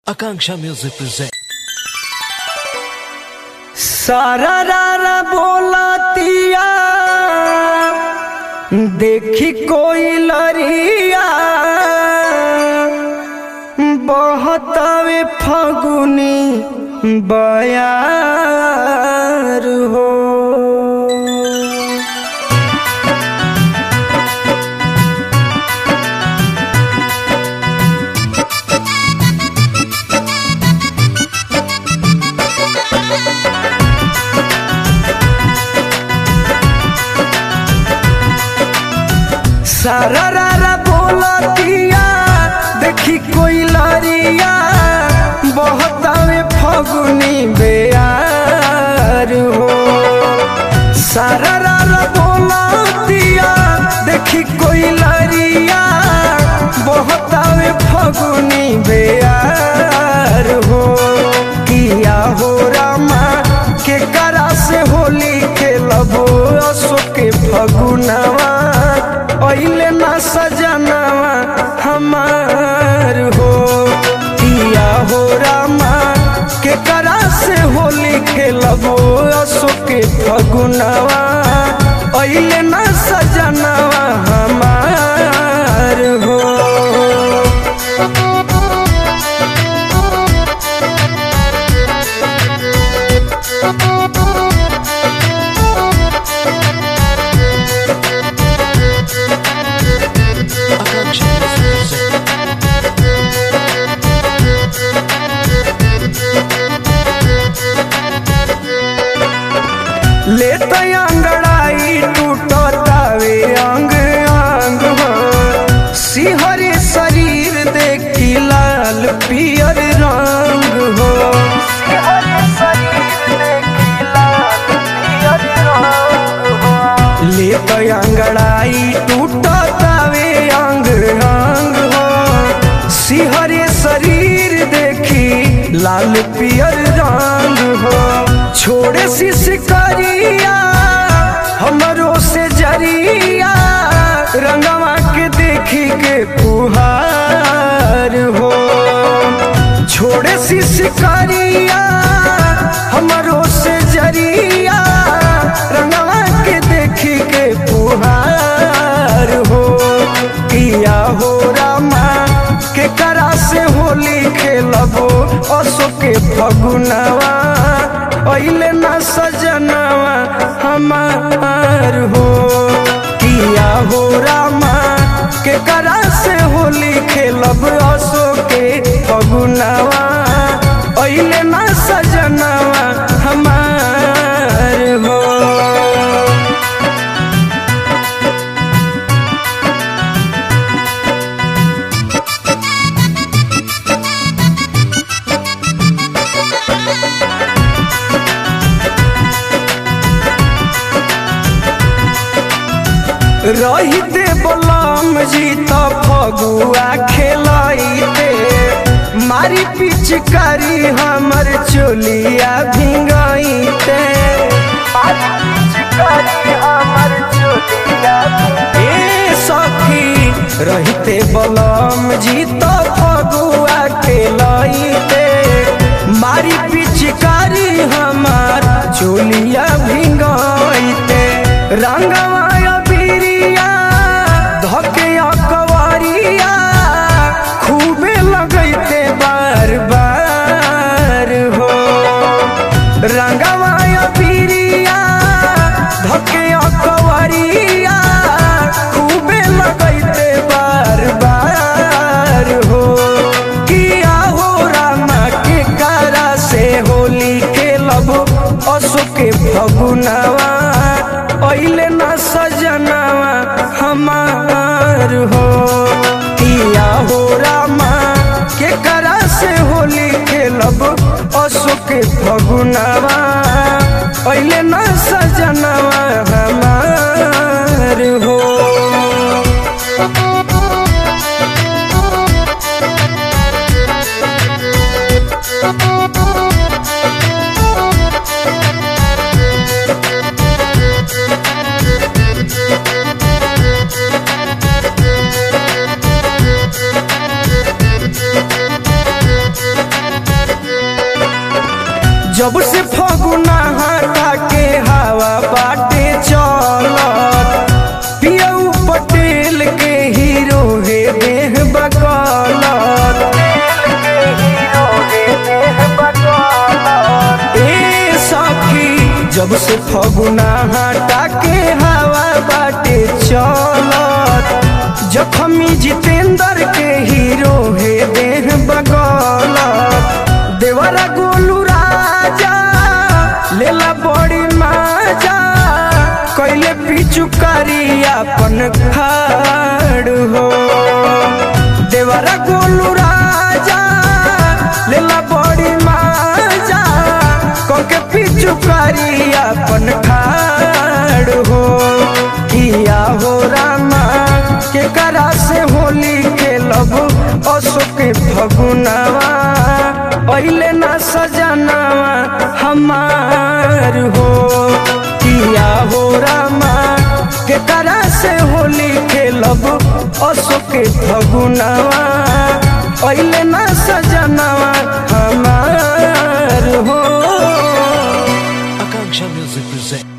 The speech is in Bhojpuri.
Akanksha Music presents. सारा रारा बोलतिया देखी कोई लरिया बहतावे फगुनी बयार हो सारा रारा बोलतिया देखी कोई लरिया बहतावे फगुनी बेयार हो सारा रारा बोलतिया देखी कोई लरिया बहतावे फगुनी बेयार हो किया हो रामा के करा से होली खेलबो अशोक के फगुनवा पहले ना सजनवा हमार हो किया हो रामा के करा से होली खेलबो अशोक के फगुनवा पहले ना सजनवा हमार हो Akanksha Music presents. ले तो अंगड़ाई टूटतावे अंग अंग हो सिहरे शरीर देखी लाल पियर रंग हो ले तो अंगड़ाई टूटतावे अंग अंग हो सिहरे शरीर देखी लाल पियर रंग हो छोड़े शिशकरिया हमरो से जरिया रंगवा के देखी के पुहार हो छोड़े शिशकरिया हमरो से जरिया रंगवा के देखी के पुहार हो किया हो रामा के करा से होली खेलबो अशोक के फगुनवा पहले ना सजनवा हमार हो किया हो रामा के करा से होली खेलब अशोक के फगुनवा पहले ना सजनवा हमार हो रहिते बलम जी त फगुआ खेलैते मारी पिचकारी हमर चोलिया भिंगैते ए सखी रहिते बलम जी त फगुआ खेलैते मारी पिचकारी हमार चोलिया भिंगैते रंगवा बिरिया धके कवरिया खूबे लगैते बार बार हो रंगवा बिरिया धके कवरिया खूबे लगैते बार बार हो किया हो रामा के कारा से होली खेलब अशोक के फगुनवा पहले ना सजनवा हमार हो किया हो रामा के करा से होली खेलब अशोक के फगुनवा पहले ना सजनवा हमार हो Thank जब से फगुना हटा के हवा बाटे चलत पियऊ पटेल के हीरो हे देह बकलत ए सखी जब से फगुना हटा के हवा बाटे चलत जखमी जितेंद्र के हीरो हे देह बगलत देवरा गोलू राजा लेला बड़ी माजा कैले पिचुकारी अपन खाड़ हो देवरा गोलू राजा लेला बड़ी माजा कके पिचुकारी अपन खाड़ हो किया हो रामा के करा से होली के लब अशोक फगुनावा पहले ना सजनावा हमार हो किया हो रामा के करा से होली खेलब अशोक फगुनावा पहले ना सजनावा हमार हो Akanksha Music presents.